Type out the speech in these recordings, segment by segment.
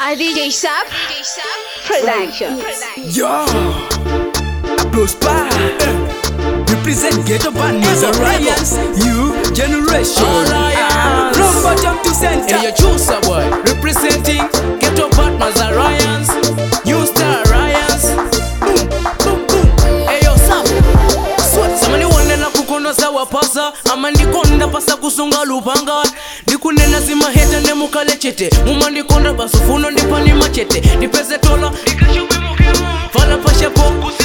I DJ Sap Production. Yo, applause pa. Represent ghetto partners, alliance, you generation. Alliance. From bottom to center. Hey, you choose a boy representing Ghetto Partners Alliance, New Star Alliance. Boom, boom, boom. Hey, yo, Sam. Swat, samani wanena kukono sawa pasa ama ndikonda pasa kusunga lupanga ndikunena zimaheta nemukale chete muma ndikonda basufuno ndipani machete ndipeze tola fala pashepo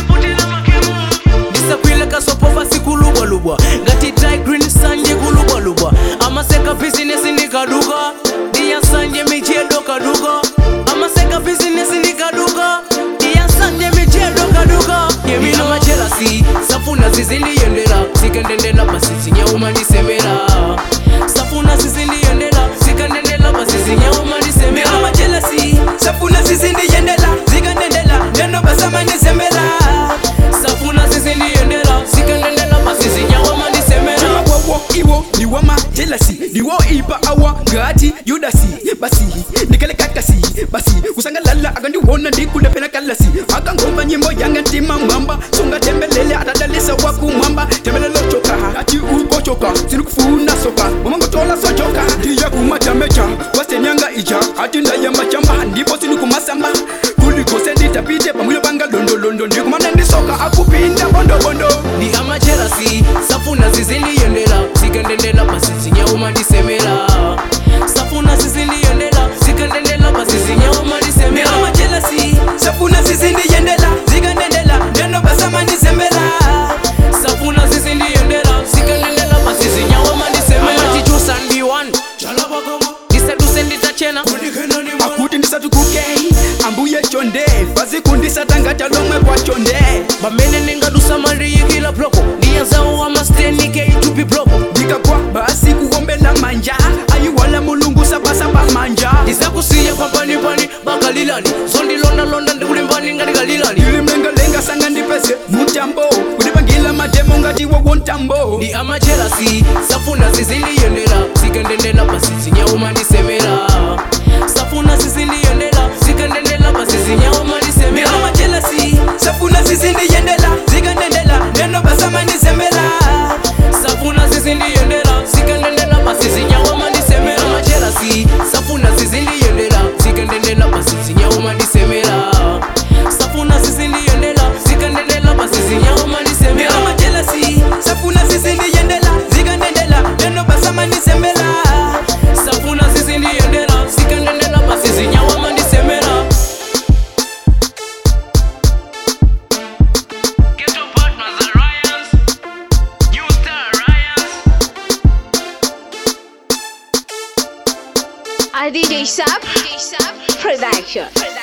ndisakwile kasopo pasikulubwalubwa ngati dry green sanje kulubwalubwa amaseka bizinesi ndikaduka ndiyasanje michedo kaduka amaseka bizinesi ndikaduka ndiyasanje michedo kaduka yemina machelasi safuna zizindiyendera zikendendela basi zinyauma ndisemera safuna zizindiyendela zikendendela basi zinyauma ndisemera Mira majelasi, safuna zizindiyendela, zikandendela, neno basama nisembela. safuna zizindiyendela zikendendela basi zinyauma ndisemera wawo iwo niwo majelasi niwo ipa awa ngati yudasi basi ndikalekakasi basi kusangalala akandiwona ndikulepena kalasi akangomva nyimbo yanga ntima mwamba sungatembelele atadalisa wakumwamba tembelelo choka ati uko choka sinikufuna soka umangotola sochoka ndiya kumachamecha wasenyanga ija ati ndaya machamba ndipo sinikumasamba kulikose nditapite pamwilo panga londolondo ndikumana ndisoka akupinda bondobondo ndi amacherasi safuna zizindiyendela zikendendela basi zinyauma ndisemera safuna zizindiyendela zikendendela basi zinyauma ndisemera Mira majelasi, safuna zizindiyendela, zikandendela, neno basama nisembela. safuna zizindiyendela zikendendela basi zinyauma ndisemera amachichusa ndiwan ndiseduse nditachena akuti ndisatukuke ambuye chonde vazikundisatangata lomwe kwa chonde pamene ndingadusa maliyikila bloko ndiyanzawo amastenike itupi bloko ndikagwa basi kuwombela manja ayiwala mulungu sapasapa manja ndizakusiya pampanipani bakalilani zondilondalonda ndikulimbani ngatikalilani ilimlengalenga sanga ndipese mutambo kundipangila matemo ngati wowo ntambo ndi amacherasi safuna zizindiyendela zikendendela basi zinyauma ndisemera safuna zizindiyendela zikendendela basi zinyauma ndisemera Mira majelasi, safuna zizindiyendela, zikandendela, neno basama nisembela. safuna zizindiyendela zikendendela basi zinyauma ndisemera amacherasi safuna zizindiyendela zikendendela basi zinyauma ndisemera safuna zizindiyendela zikendendela basi zinyauma ndisemera Mira majelasi, safuna zizindiyendela, zikandendela, neno basama nisembela. safuna zizindiyendela zikendendela basi zinyauma ndisemera Ghetto Partners Alliance, New Star Alliance. I DJ Sap Production.